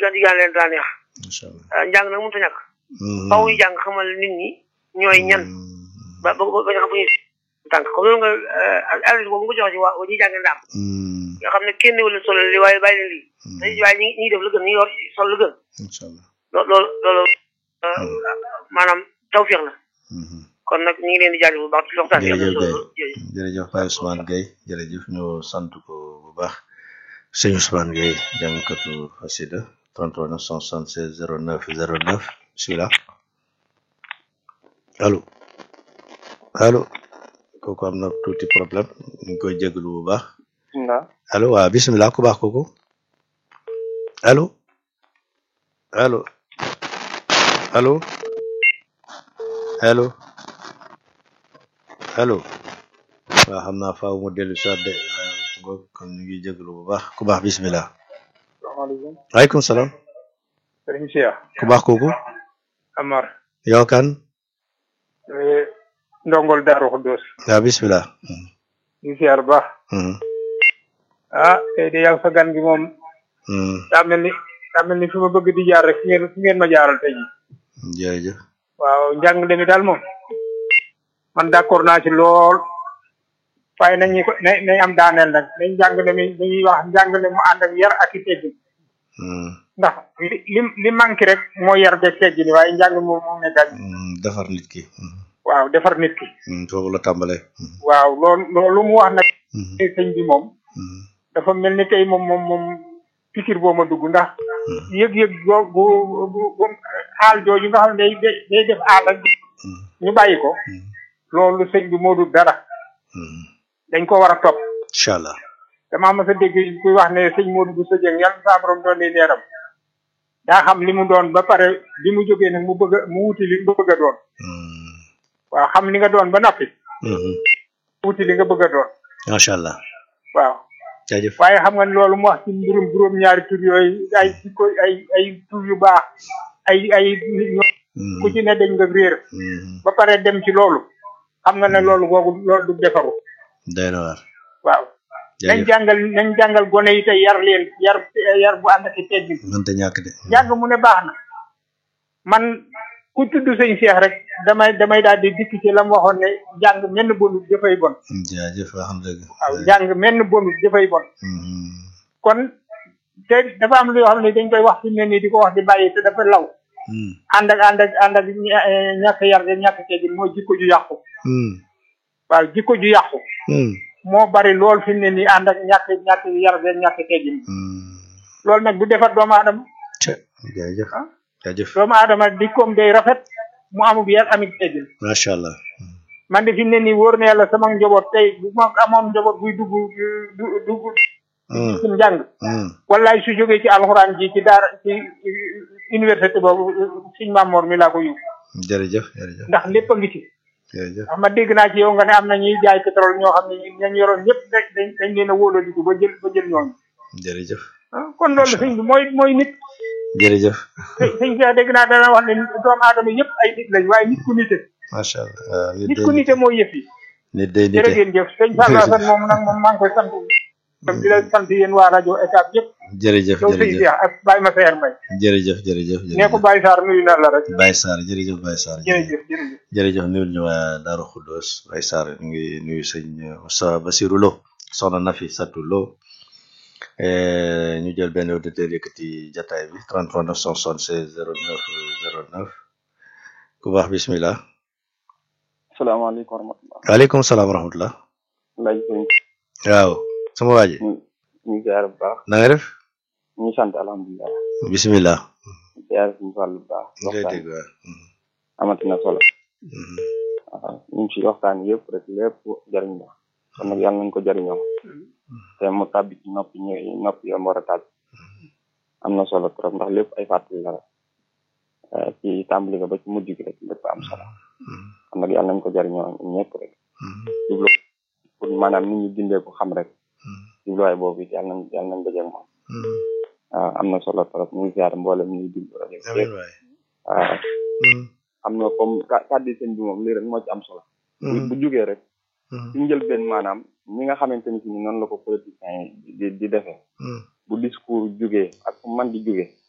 digaan digaan leen daa neex macha allah ah, njàng nag mënut a ñàkk faw ñu jàng xamal nit ñi ñooy ñan ba ba ba ñu xam fu ñuy tànk comme loolu nga adresse boobu nga joxe ci waa ñi jàng ndaam nga xam ne kenn wala solo li waaye bàyyi leen lii te waaye ñi ñi def la gën ñi yor sol la gën incha allah loolu loolu loolu maanaam tawfiix la kon nag ñu ngi leen di jaajëfal bu baax ci waxtaan bi am na jërëjëf solo Guèye jërëjëf jërëjëf Baye Ousmane Guèye jërëjëf ñu sant ko bu baax sëñ Ousmane Guèye jàngkatu xasida 33 976 09 09 bismillah allo allo kooku am na tuuti problème ñu ngi koy jégalu bu baax na allo waaw bismillah ku baax kooku allo allo allo allo allo waaw xam naa faaw mu dellu si waat de waaw ngoog kon ñu ngi jégalu bu baax ku baax bismillah salaamaaleykum waaleykum salaam sëriñ Cheikh ku baax kooku Amar yow kan eh, ndongol Daaru Xuddoos waaw bismillah di siyaar bu baax Mhm, ah tey de yàgg sa gan gi moom mhm, daa mel ni daa mel ni fi ma bëgg di jaar rek fi ngeen fi ngeen ma jaaral tey jii jërëjëf waaw njàngale mi daal moom man d'accord naa ci lool waaye nañu ko na nañ am daaneel nag nañ njàngale mi dañuy wax njàngale mu ànd ak yar ak i teggin Mhm, ndax li li li manqué rek moo yar beeg teggin waaye njàng moom moom ne gàñ mhm, defar nit ki Mhm, waaw defar nit ki mhm, foofu la tàmbalee Mhm, waaw loolu loolu mu wax nag mhm, sëñ bi moom mhm, dafa mel ni tey moom moom moom pikir boo ma dugg ndax yëg-yëg boo bu bu bu aal jooju nga xam ne day day day def aal ak mhm, ñu bàyyi ko mhm, loolu sëñ bi moo dul dara mhm. dañ ko war a topp incha allah damaa mas a dégg kuy wax ne sëñ Modou Bousso Dieng yàlla saa borom doon ni leeram daa xam li mu doon ba pare bi mu jógee nag mu bëgg a mu wuti li mu bëgg a doon Mhm, waaw xam li nga doon ba noppi mhm. wuti li nga bëgg a doon macha allah waaw jaajëf waaye xam nga ne loolu mu wax ci mbirum juróom-ñaari tur yooyu ay ci ko ay ay tur yu baax ay ay nit ñoo Mhm, ku ci ne dañ nga réer mhm. ba pare dem ci loolu xam nga ne loolu googu loolu du defaru doy na waar waaw nañ jaajëf jàngal nañ jàngal gone yi tey yar leen yar yar bu ànd ak i teggin mënta ñàkk de jàng mu ne baax na man ku tudd sëñ Cheikh rek damay damay daal di dikk ci la mu waxoon ne jàng menn bonut dafay bon jaajëf wax nga dëgg waaw jàng menn bonut dafay bon Mhm, kon te dafa am loo xam ne dañ koy wax fi mu ne nii di ko wax di bàyyi te dafa law mhm, ànd ak ànd ak ànd ak ña- eh, ñàkk yar de ñàkk teggin mooy jikko ju yàqu mhm, waaw jikko ju yàqu mhm, moo bari lool fi mu ne nii ànd ak ñàkk ñàkk yar de ñàkk teggin mhm. loolu nag du defar doomu aadama Cë, jaajëf Ah. jaajëf doomu aadama dikkoom day rafet mu amub yar amit teggin macha allah man de fi mu ne nii wóor na yàlla sama njaboot tey bu ma amoon njaboot buy dugg du dugg Mhm, ci njàng mhm. wallaay su jógee ci alxuraan ji ci daara ci université boobu siñ Mamoor mi laa ko yóbbu jërëjëf jërëjëf ndax lépp a ngi ci jërëjëf ndax ma dégg naa ci yow nga ne am na ñuy jaay pétrole ñoo xam ne ñañ yoroon ñëpp dañ dañ dañ leen a wóoladiku ba jël ba jël ñooñu jërëjëf ah kon loolu sëñ bi mooy mooy nit jërëjëf sëñ sëñ Cheikh dégg naa dana wax ne doomu aadama yëpp ay nit lañ waaye nit ku nite macha allah waaw nit nit day ku nite mooy yëf yi nit day jërë nite ngeen jëf sëñ Fallou Assane moom nag moom maa ngi koy sant tam di la sant yéen waa rajo ECAP yëpp jërëjëf yow sëñ jërëjëf Cheikh ak Baye Massaer Mbaye jërëjëf jërëjëf nee ko Baye Sarr nuyu na la rek Baye Sarr jërëjëf Baye Sarr jërëjëf jërëjëf jërëjëf nuyul ñu waa Daaru Xuddoos Baye Sarr ñu ngi nuyu sëñ Moussa Basirou Lo soxna Nafi Satou Lo Eh, ñu jël benn auditeur yëkkati jataay bi 33 976 09 09 ku baax bismillah salaamaaleykum wa rahmatulah. waaleykum salaam wa rahmatullah laaj sëñ waaw sama waa ji ñu ñu ziar bu baax na nga def ñu sant alhamdulilah bismillah ziar suñu fàll bu baax ñu lay waxtaan dégg waaw Mhm, amati na solo mhm. waaw ñu ngi ci waxtaan yëpp rek lépp jariñ la kon nag yàlla nañ ko jariñoo te mu tàbbi ci noppi ñë noppi yam war a tàbbi am na solo trop ndax lépp ay fàttali la rek Eh, ci tàmbali nga ba ci mujj gi rek lépp am solo kon nag yàlla nañ ko jariñoo ñun ñëpp rek Mhm, jublu pour maanaam nit ñi dindee ko xam rek mhm, jubluwaay boobu it yàlla nañ yàlla nañ dajeeg moom mhm. waaw am na solo trop ñu ngi ziar mboolem ñuy déglu rajo bi amiin yëpp waay waaw Mhm, am na comme ka- kàddu sëñ bi moom lii rek moo ci am solo bu mhm, bu jugee rek mhm, ci njëlbeen maanaam ñi nga xamante ni si ni noonu la ko politiciens yi di di defee mhm, bu discours jugee ak fu man di jugee